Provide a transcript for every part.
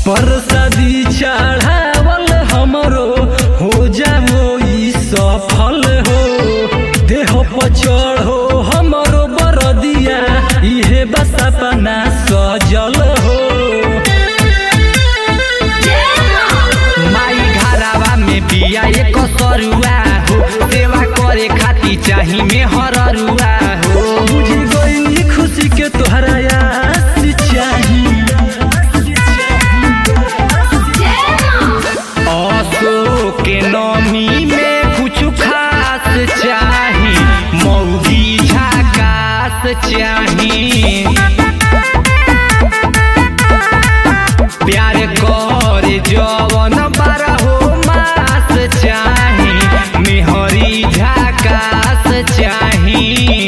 परसादी चढ़ावल हमरो हो जाओ ई सफल हो देह पर चढ़ो हमरो बरदिया इहे बस अपना सजल हो माई घरावा में बिया एक सरुआ हो सेवा करे खाती चाही में हररुआ हो बुझ गई खुशी के तोहरा आस चाही असो के नमी में कुछ खास चाही मौगी झकास चाही प्यार करे जवन बारहो मास चाही मेहरी झकास चाही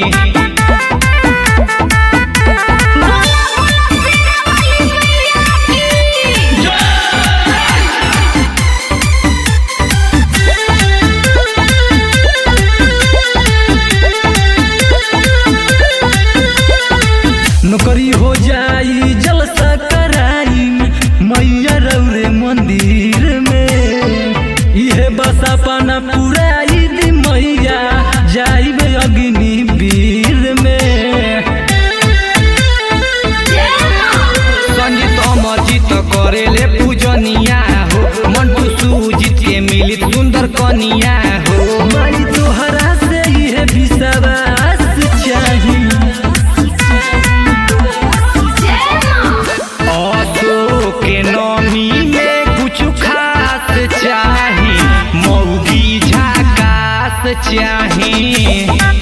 नौकरी हो जाई जलसा कराई मैया रौरे मंदिर में इहे बस अपना पुराई दी मैया जाइब अग्नि वीर में संजीत अमरजीत करेले पूजनिया हो मंटू सुजीत के मिली सुंदर कनिया हो माई तोहरा से इहे विश्वास चाही असो के नमी में कुछ खास चाही मौगी झकास चाही